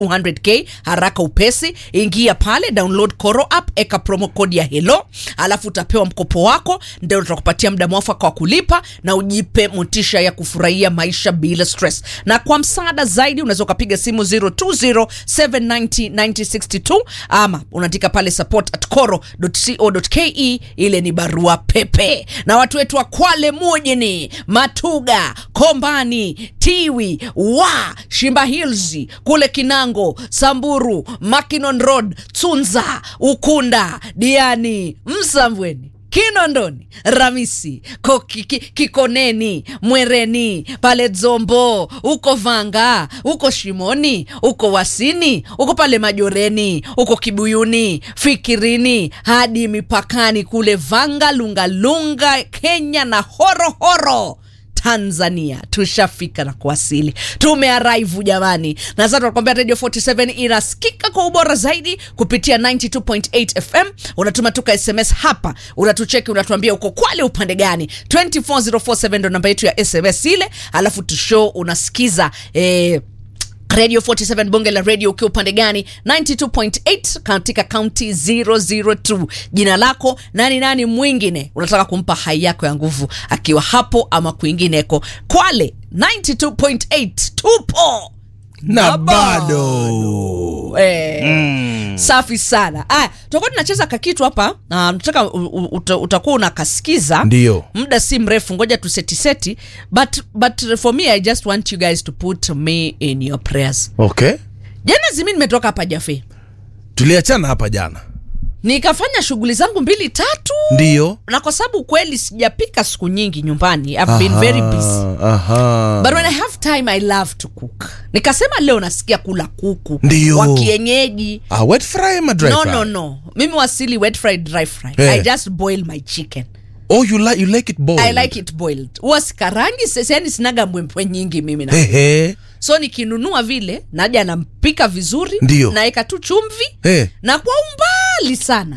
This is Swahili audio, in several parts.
200k haraka upesi ingia pale download koro app eka promo code ya helo alafu utapewa mkopo wako ndio utakupatia muda mwafaka wa kulipa na ujipe motisha ya kufurahia maisha bila stress na kwa msaada zaidi unaweza ukapiga simu 0207909062 ama unaandika pale support at coro.co.ke ile ni barua pepe na watu wetu wa kwale mujini matuga kombani tiwi wa shimba hills kule kinango samburu makinon road tsunza ukunda diani msambweni kinondoni ramisi Ko- ki- ki- kikoneni mwereni pale dzombo uko vanga uko shimoni uko wasini uko pale majoreni uko kibuyuni fikirini hadi mipakani kule vanga lungalunga kenya na horohoro tanzania tushafika na kuwasili tumearaivu jamani na sasa tunakwambia radio 47 inasikika kwa ubora zaidi kupitia 92.8 fm unatuma tuka sms hapa unatucheki unatuambia uko kwale upande gani 24047 ndo namba yetu ya sms ile alafu tushow unasikiza eh, radio 47 bonge la radio ukiwa upande gani 92.8 katika kaunti 002 jina lako nani nani mwingine unataka kumpa hai yako ya nguvu akiwa hapo ama kwingineko kwale 92.8 tupo na bado eh, safi sana aya tutakuwa tunacheza kakitu hapa na nataka u- u- uta- utakuwa unakasikiza Ndio. muda si mrefu ngoja tusetiseti but, but for me i just want you guys to put me in your prayers okay jana zimi nimetoka hapa jafe tuliachana hapa jana nikafanya shughuli zangu mbili tatu ndio na kwa sababu kweli sijapika siku nyingi nyumbani I've been very busy aha. but when i have time i love to cook nikasema leo nasikia kula kuku Ndio. wa kienyeji Ah, wet fry ama dry no fry? no no mimi wasili wet fried dry fry Eh. i just boil my chicken oh you like, you like it boiled i like it boiled huwa sikarangi yani sinaga mbwembwe nyingi mimi na Ehe. so nikinunua vile naja nampika vizuri Ndio. naeka tu chumvi Eh. na kwa umbali sana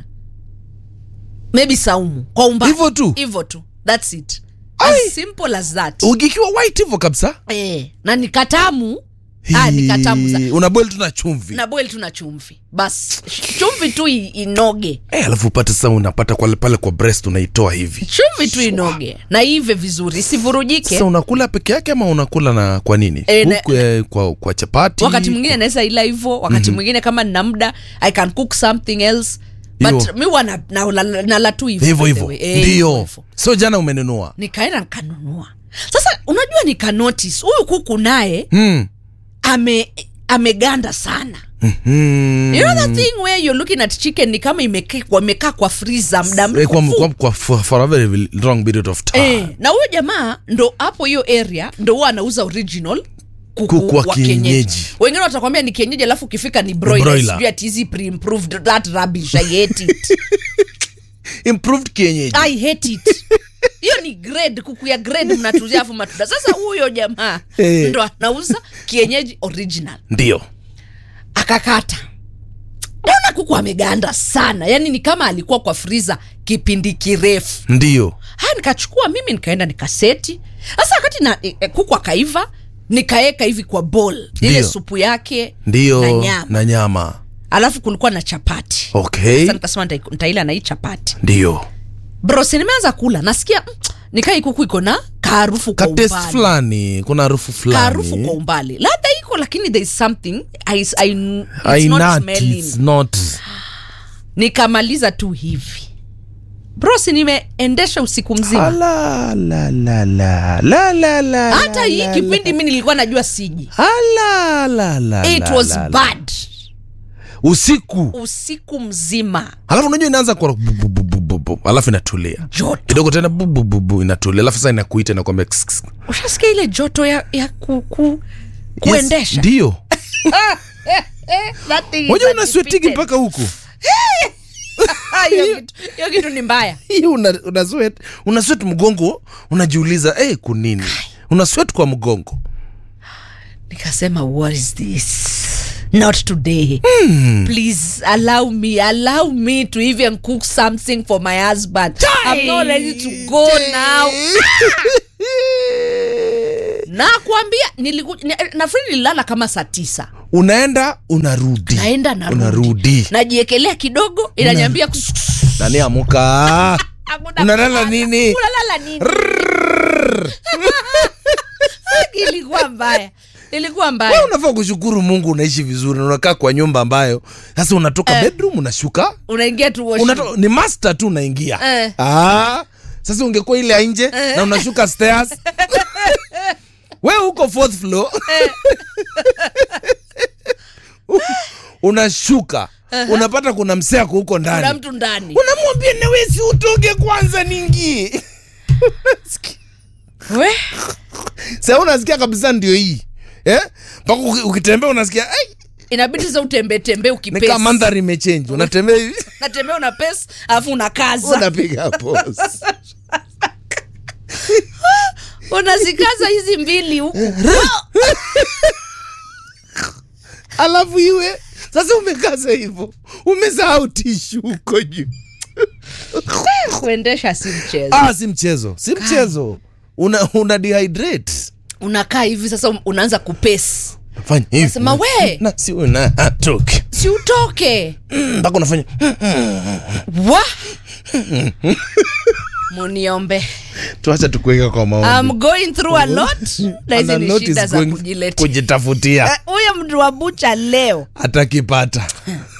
maybe saumu kwa umbali Hivyo tu? hivyo tu thats it Ai. as simple as that ukikiwa white hivyo kabisa eh, na nikatamu ah, nikatamu za Hii, una boil tu na chumvi na boil tu na chumvi bas chumvi tu i- inoge Eh, alafu upate sasa unapata kwa, pale kwa breast unaitoa hivi chumvi tu inoge na ive vizuri isivurujike sasa unakula peke yake ama unakula na kwa nini Eh, na- Huku, eh, kwa, kwa chapati wakati mwingine naweza ila hivyo wakati mwingine kama nina muda i can cook something else but Hiyo. mi huwa na- na- na- nala tu hivyo hivyo by the hivyo way. Eh, hivyo ndio hivyo. so jana umenunua nikaenda nikanunua sasa unajua nikanotice huyu kuku naye hmm. ame ameganda sana Hmm. you know that thing where you're looking at chicken ni kama imekaa imekaa kwa freezer muda Eh, kwa, mrefu kwa, kwa, for, for a very long period of time eh, na huyo jamaa ndo hapo hiyo area ndo huwa anauza original kuku Kuku wa kienyeji. wengine watakwambia ni kienyeji alafu ukifika ni broiler broiler. sijui ati hizi pre-improved that rubbish i hate it improved kienyeji i hate it hiyo ni grade kuku ya grade mnatuzia afu matunda sasa huyo jamaa Eh. ndo anauza kienyeji original ndio akakata naona kuku ameganda sana yani ni kama alikuwa kwa friza kipindi kirefu ndio haya nikachukua mimi nikaenda nikaseti sasa wakati na e, e, kuku akaiva nikaeka hivi kwa bol ile Ndio. supu yake ndio na nyama na nyama alafu kulikuwa na chapati okay sasa nikasema nita- nitaila na hii chapati ndio bros nimeanza kula nasikia mm, nikai kuku iko na kaarufu kwa katest umbali fulani kuna harufu kaarufu kwa fulani umbali ladha iko lakini there is something I, I, it's not ainati smelling it's not nikamaliza tu hivi bros nimeendesha usiku mzima Ala, la, la, la, la, la, la, hata la, hii la, kipindi mi nilikuwa najua siji Ala, la, la, it la, was la, la. bad usiku usiku mzima alafu unajua inaanza kwa bu- bu- bu- bu- bu- bu- alafu inatulia joto kidogo tena bu- bu- bu- bu, inatulia alafu sasa inakuita inakwambia kss, kss. ushasikia ile joto ya, ya ku, ku, kuendesha yes, ndio That thing is moja unaswetigi undefeated. mpaka huku Ah, hiyo kitu- hiyo kitu ni mbaya hiyo una, una sweat una sweat mgongo unajiuliza hey, kunini una sweat kwa mgongo nikasema what is this not today please allow me allow me to even cook something for my husband i'm not ready to go now nakwambia niliku, ni, nafikiri nililala kama saa tisa unaenda unarudi naenda narudi unarudi najiekelea kidogo inanyambia nani amuka Hakuna unalala kulala. nini unalala nini ilikuwa mbaya ilikuwa Wewe mbaya unafaa kushukuru mungu unaishi vizuri na unakaa kwa nyumba ambayo sasa unatoka Eh. bedroom unashuka unaingia tu washroom. unato, ni master tu unaingia Eh. ah, sasa ungekuwa ile ya nje na unashuka stairs we uko fourth floor unashuka unapata kuna mseako huko kuna ndani mtu ndani unamwambia nawesi utoke kwanza ningie we sa unasikia kabisa ndio hii eh? mpaka uki- ukitembea unasikia "Ai, inabidi sasa utembee tembee ni kama ukipesi mandhari imechenji unatembea hivi natembea una pesi alafu unakaza unapiga pose unazikaza hizi mbili huku alafu iwe sasa umekaza hivyo umesahau tishu huko juu kuendesha si mchezo ah, si mchezo si mchezo una, una dehydrate unakaa hivi sasa unaanza kupesi fanya hivi Nasema, we! na si unatoke si utoke mpaka unafanya wa muniombe tuacha tukuweka kwa I'm maombi going through a lot na hizi Ana ni shida notice za going- kujiletea kujitafutia Eh, huyo mtu wa bucha leo atakipata